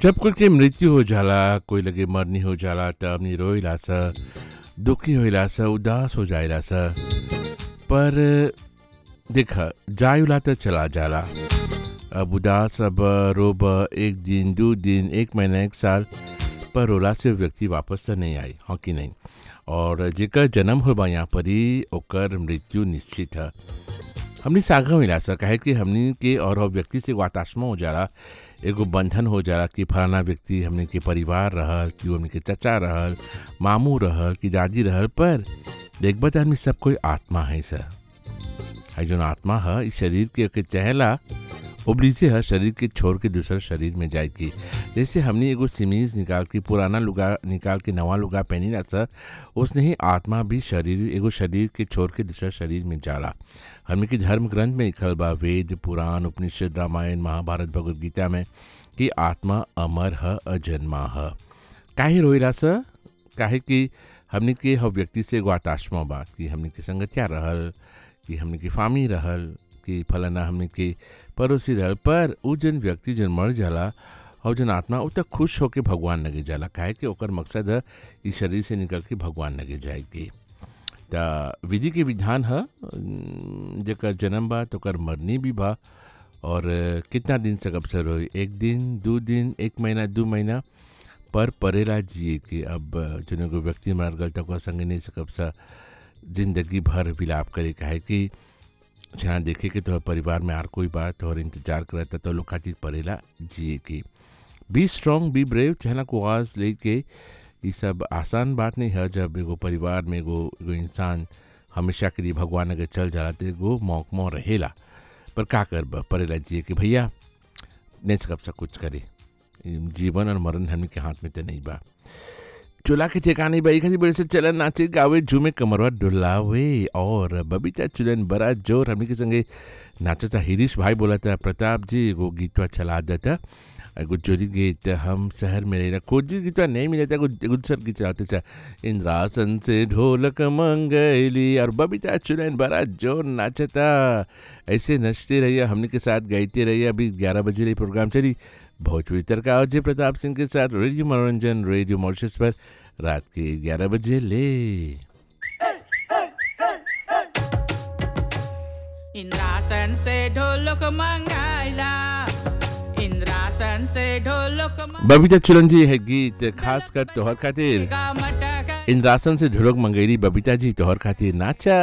जब कोई के मृत्यु हो जाला कोई लगे मरनी हो जाला त हमनी रोइला स दुखी होइला स उदास हो जाइला स पर देख जायुला त चला जाला अब उदास अब रोब एक दिन दो दिन एक महीना एक साल पर रोला से व्यक्ति वापस त नहीं आई हाँ कि नहीं और जेकर जन्म हो बा यहाँ पर ही ओकर मृत्यु निश्चित है हमनी सागा मिला सा काहे कि हमनी के और वो व्यक्ति से वातात्मा हो जाला एगो बंधन हो जाला कि फलाना व्यक्ति हमनी के परिवार रहल कि हमनी के चचा रहल मामू रहल कि दादी रहल पर देखबा त आदमी सब कोई आत्मा है सर है जो आत्मा है इस शरीर के के चहला उबलीसे है शरीर के छोड़ के दूसरे शरीर में जाएगी जैसे हमने एगो सिमीज निकाल के पुराना लुगा निकाल के नवा लुगा पहनी ना सर उसने ही आत्मा भी शरीर एगो शरीर के छोड़ के दूसरे शरीर में जाला हमने के धर्म ग्रंथ में लिखल बा वेद पुराण उपनिषद रामायण महाभारत भगवद गीता में कि आत्मा अमर है अजन्मा है काहे रोइला सर काहे कि हमने के हर व्यक्ति से एगो आत्मा बा कि हमने के संगतिया रहल कि हमने के फामी रहल कि फलाना हमने के पड़ोसी रहल पर उ जन व्यक्ति जन मर जाला और जन आत्मा उ तक खुश होके भगवान लगे जाला काहे कि ओकर मकसद है इस शरीर से निकल के भगवान लगे जाएगी त विधि के विधान है जकर जन्म बा तो ओकर मरनी भी बा और कितना दिन से अवसर हो एक दिन दो दिन एक महीना दो महीना पर परेला जिए कि अब जन एगो व्यक्ति मर गल तो संगे नहीं सकब सा जिंदगी भर विलाप करे काहे कि जहाँ देखे कि तोहर परिवार में आर कोई बात और इंतजार करता तो लोग खातिर पड़ेला जिए की बी स्ट्रांग बी ब्रेव चाहना को आवाज़ लेके ये सब आसान बात नहीं है जब एगो परिवार में एगो एगो इंसान हमेशा के लिए भगवान अगर चल जाला तो एगो मौकमो रहेला पर का कर पड़ेला जिए कि भैया नहीं सकब सा कुछ करे जीवन और मरण हमने के हाथ में तो नहीं बा चूल्हा के ठिकाने बाई खाती बड़े से चलन नाचे गावे झूमे कमरवा डुलावे और बबीता चुलन बड़ा जोर हमने के संगे नाचा था हिरीश भाई बोला था प्रताप जी एगो गीतवा चला देता एगो जोरी गीत हम शहर में रह खोजी गीतवा नहीं मिले था एगो दूसर गीत चलाते था इंद्रासन से ढोलक मंगैली और बबीता चुलन बड़ा जोर नाचता ऐसे नचते रहिए हमने के साथ गाइते रहिए अभी ग्यारह बजे रही प्रोग्राम चली भोजपुरी तड़का अजय प्रताप सिंह के साथ रेडियो मनोरंजन रेडियो मॉरिशस पर रात के ग्यारह बजे ले इंद्रासन से ढोलक मंगाइला इंद्रासन से ढोलक बबीता चुलन जी है गीत खास कर तोहर खातिर मंगा मटक इंद्रासन से ढोलक मंगेरी बबीता जी तोहर खातिर नाचा